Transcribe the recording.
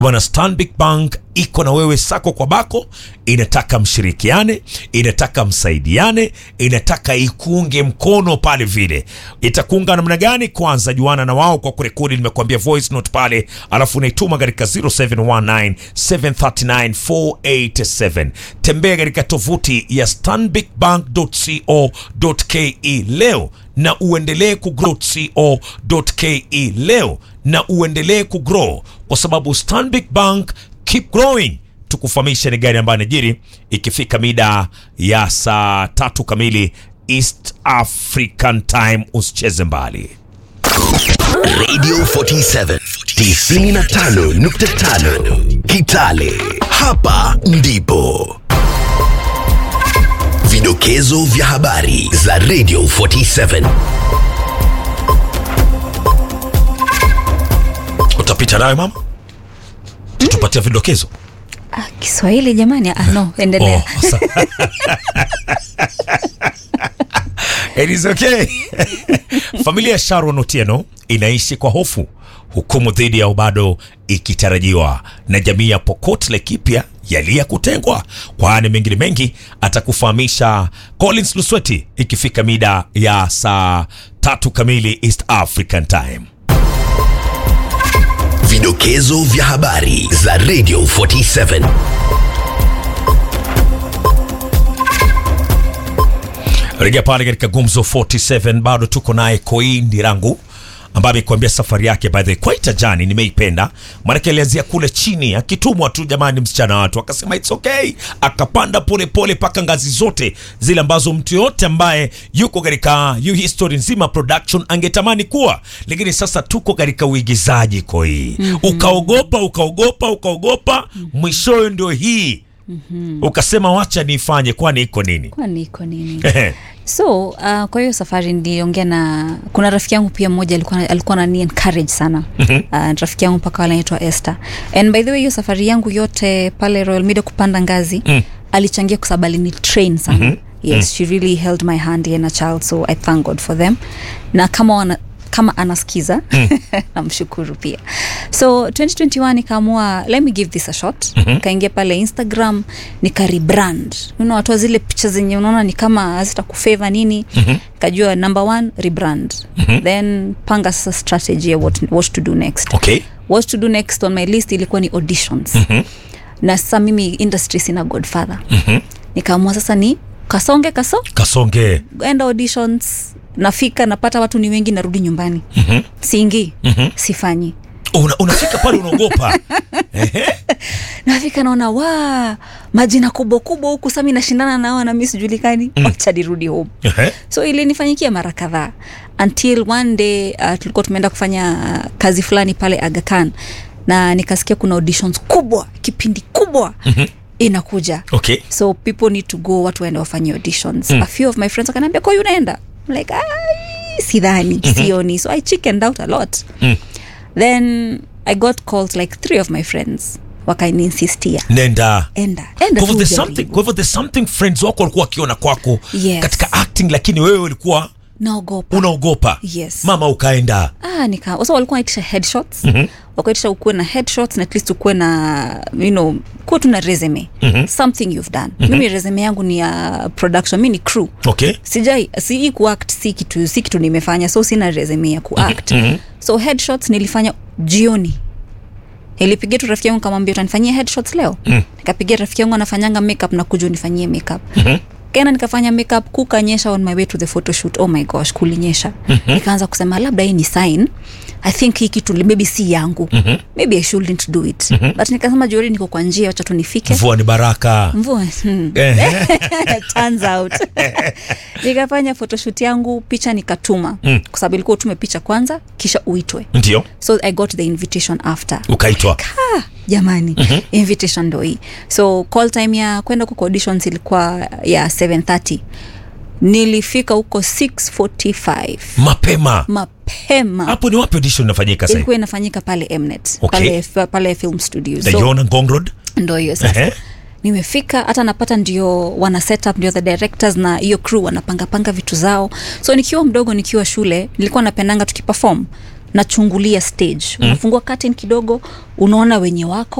Bwana Stanbic Bank iko na wewe sako kwa bako, inataka mshirikiane, inataka msaidiane, inataka ikuunge mkono pale vile. Itakuunga namna gani? Kwanza juana na wao kwa kurekodi, nimekuambia voice note pale, alafu unaituma katika 0719 739 487. Tembea katika tovuti ya stanbicbank.co.ke leo na uendelee kugrow co.ke leo na uendelee kugrow kwa sababu Stanbic Bank keep growing. Tukufahamisha ni gari ambayo inajiri ikifika mida ya saa tatu kamili East African Time. Usicheze mbali. Radio 47 95.5 Kitale. Hapa ndipo vidokezo vya habari za Radio 47. Utapita nayo mama, tutupatia vidokezo. Ah, Kiswahili jamani. Ah, no, endelea. Oh, sa- It is okay. Familia ya Sharon Otieno inaishi kwa hofu, hukumu dhidi yao bado ikitarajiwa, na jamii ya Pokot Laikipia yalia kutengwa. Kwani mengine mengi atakufahamisha Collins Lusweti ikifika mida ya saa tatu kamili East African Time. Vidokezo vya habari za Radio 47. Rejea pale katika Gumzo 47, bado tuko naye Koi Ndirangu ambaye amekuambia safari yake by the way quite a journey, nimeipenda maanake alianzia kule chini akitumwa tu, jamani, msichana watu akasema it's okay, akapanda pole pole mpaka ngazi zote zile ambazo mtu yote ambaye yuko katika yu history nzima production angetamani kuwa, lakini sasa tuko katika uigizaji Koi. Ukaogopa ukaogopa ukaogopa, mwishowe ndio hii ukasema wacha nifanye, kwani iko nini? Kwani iko nini? So uh, kwa hiyo safari niliongea na kuna rafiki yangu pia mmoja alikuwa alikuwa anani encourage sana uh, rafiki yangu mpaka wale anaitwa Esther and by the way hiyo safari yangu yote pale Royal Media kupanda ngazi Mm. alichangia kwa sababu alini train sana yes she really held my hand and a child so I thank God for them na kama wana kama anasikiza namshukuru pia so 2021 nikaamua let me give this a shot nikaingia pale instagram nika rebrand unaona watoa zile picha zenye unaona ni kama hazita kufeva nini nikajua number one rebrand then panga sasa strategy ya what, what to do next Okay. what to do next on my list ilikuwa ni auditions na sasa mimi industry sina godfather nikaamua sasa ni kasonge kaso Kasonge. enda auditions nafika napata watu ni wengi narudi nyumbani mm-hmm. siingii mm-hmm. sifanyi Una, unafika pale unaogopa nafika naona wa majina kubwa kubwa huku sami nashindana nao na mi sijulikani mm. wacha nirudi home Ehe. so ilinifanyikia mara kadhaa until one day uh, tulikuwa tumeenda kufanya uh, kazi fulani pale agakan na nikasikia kuna auditions kubwa kipindi kubwa mm-hmm. inakuja okay so people need to go watu waende wafanye auditions mm. a few of my friends wakaniambia kwa unaenda I'm like "Ai, sidhani sioni so i chickened out a lot Mm. then i got called like three of my friends wakaninsistia nenda enda kwa enda hivyo tu there's ujaribu." something, kwa hivyo there's something friends wako walikuwa wakiona kwako Yes. katika acting lakini wewe ulikuwa naogopa unaogopa Yes. mama ukaenda ah, nika so walikuwa wanaitisha headshots mm-hmm. wakaitisha ukuwe na headshots na at least ukuwe na you know kuwa tu na resume mm-hmm. something you've done mm-hmm. mimi resume yangu ni ya production mi ni crew okay sijai si kuact si kitu si kitu nimefanya so sina resume ya kuact mm-hmm. so headshots nilifanya jioni nilipigia tu rafiki yangu kamwambia utanifanyia headshots leo mm. nikapigia rafiki yangu anafanyanga makeup na kuja unifanyie makeup mm-hmm kena nikafanya makeup kukanyesha on my way to the photoshoot oh my gosh kulinyesha mm-hmm. nikaanza kusema labda hii ni sign i think hii kitu maybe si yangu mm-hmm. maybe i shouldn't do it mm-hmm. but nikasema jioni niko kwa njia wacha tu nifike mvua ni baraka mvua hmm. Ehe. turns out nikafanya photoshoot yangu picha nikatuma mm. kwa sababu ilikuwa utume picha kwanza kisha uitwe ndio so i got the invitation after ukaitwa ah, jamani mm-hmm. invitation ndo hii so call time ya kwenda huko kwa auditions ilikuwa ya 730 nilifika huko 645 mapema mapema hapo ni wapi audition inafanyika sasa ilikuwa inafanyika pale mnet Okay. pale, pale film studios so, naiona ngong road ndo hiyo sasa Ehe. nimefika hata napata ndio wana set up ndio the directors na hiyo crew wanapangapanga vitu zao so nikiwa mdogo nikiwa shule nilikuwa napendanga tukiperform nachungulia stage unafungua curtain kidogo unaona wenye wako